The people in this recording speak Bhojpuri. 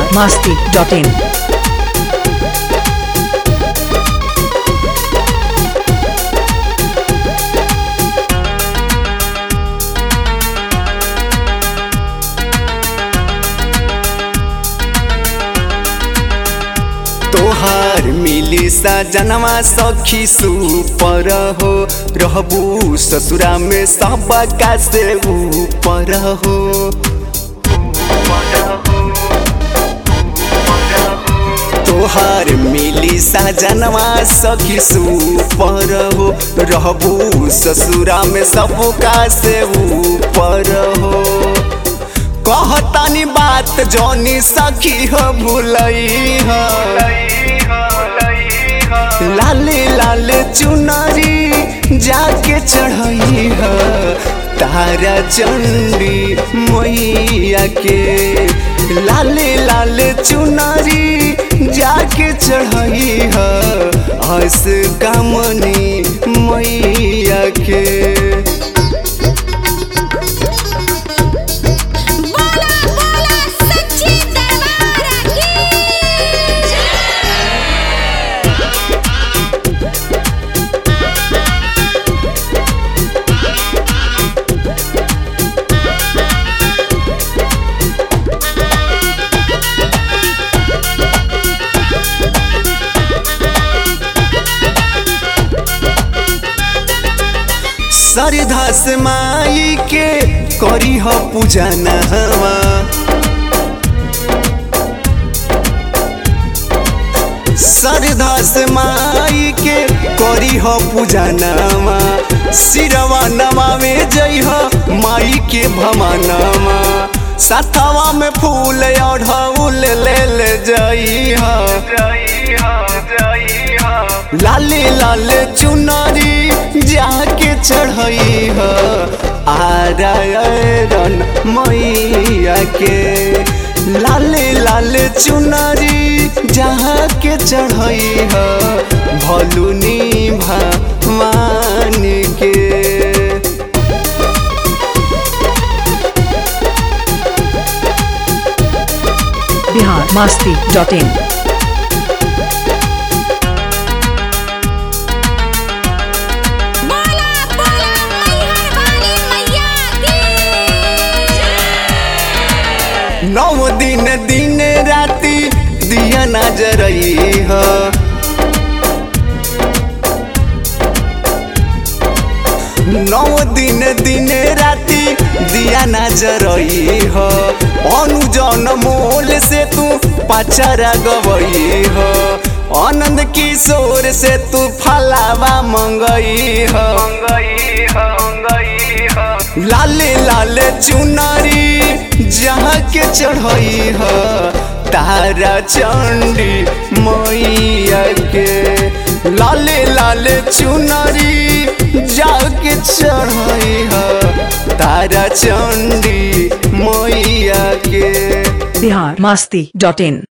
biharmasti.in तोहार मिली सजनवा सखी सुपर हो रहबू ससुरा में सब का से ऊपर हो तोहार मिली सजनवा सखी सुपर हो रहबू ससुरा में सब का से ऊपर हो कहतानी बात जौनी सखी हो भूलई हो लाले लाले चुनरी जाके चढ़ई हो तारा चंडी मैया के लाले लाले चुनरी जाके चढ़ई हो हस कामनी मैया के बोला बोला सच्ची दरबार की सरधस माई के करी ह पूजा नहवा सरधस माई के करी ह पूजा नवा सिरवा नवावे जई ह माई के भमनवा साथवा में फूल अढ़ौल ले ले जई ह लाले लाले चुनरी जाके चढ़ई ह आरायरन मैया के लाले लाले चुनरी जहाँ के चढ़ई ह भलुनी भगवान के biharmasti.in बोला बोला मैहर वाली मैया की नौ दिन दिन राति दिया नजरई ह नौ दिन दिन राति दिया नजरई ह अनुजन मोल से तू पचरा गवई ह आनंद किशोर से तू फलावा मंगई ह लाले लाले चुनरी जहाँ के चढ़ई ह तारा चंडी मैया के लाले लाले चुनरी जाके चढ़ई ह तारा चंडी मैया के biharmasti.in